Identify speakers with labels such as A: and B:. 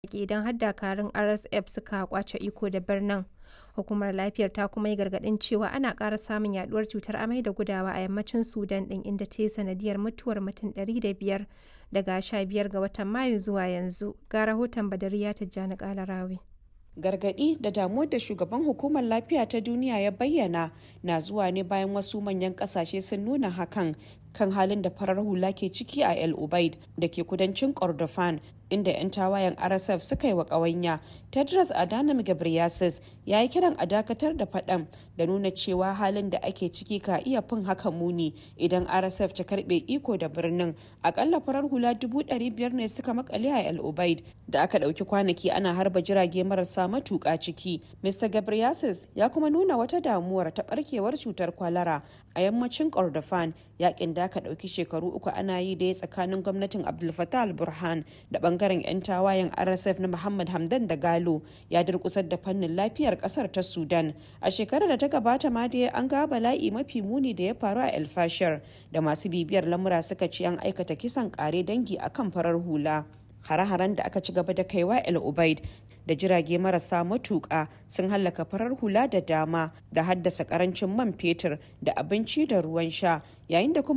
A: yaƙi idan har dakarun RSF suka ƙwace iko da birnin. Hukumar Lafiyar ta kuma yi gargaɗin cewa ana ƙara samun yaɗuwar cutar amai da gudawa a yammacin Sudan ɗin inda ta yi sanadiyyar mutuwar mutum 105 daga 15 ga watan Mayu zuwa yanzu. Ga rahoton Badariya Tijjani Kalarawi.
B: gargaɗi da damuwar da shugaban hukumar lafiya ta duniya ya bayyana na zuwa ne bayan wasu manyan ƙasashe sun nuna hakan kan halin da farar hula ke ciki a el ubaid da ke kudancin kordofan inda 'yan tawayen rsf suka yi wa ƙawanya tedros adhanom ghebreyesus ya yi kiran a dakatar da faɗan da nuna cewa halin da ake ciki ka iya fin haka muni idan rsf ta karɓe iko da birnin akalla farar hula dubu ɗari biyar ne suka makale a el ubaid da aka ɗauki kwanaki ana harba jirage marasa matuƙa ciki mr ghebreyesus ya kuma nuna wata damuwar ta ɓarkewar cutar kwalara a yammacin kordofan yakin da aka ɗauki shekaru uku ana yi da tsakanin gwamnatin abdul fattah al-burhan da bangaren 'yan tawayen rsf na muhammad hamdan da galo ya durkusar da fannin lafiyar kasar ta sudan a shekarar da ta gabata ma dai an ga bala'i mafi muni da ya faru a el fashir da masu bibiyar lamura suka ce an aikata kisan kare dangi akan farar hula hare-haren da aka ci gaba da kaiwa el ubaid da jirage marasa matuƙa sun hallaka farar hula da dama da haddasa karancin man fetur da abinci da ruwan sha yayin da kuma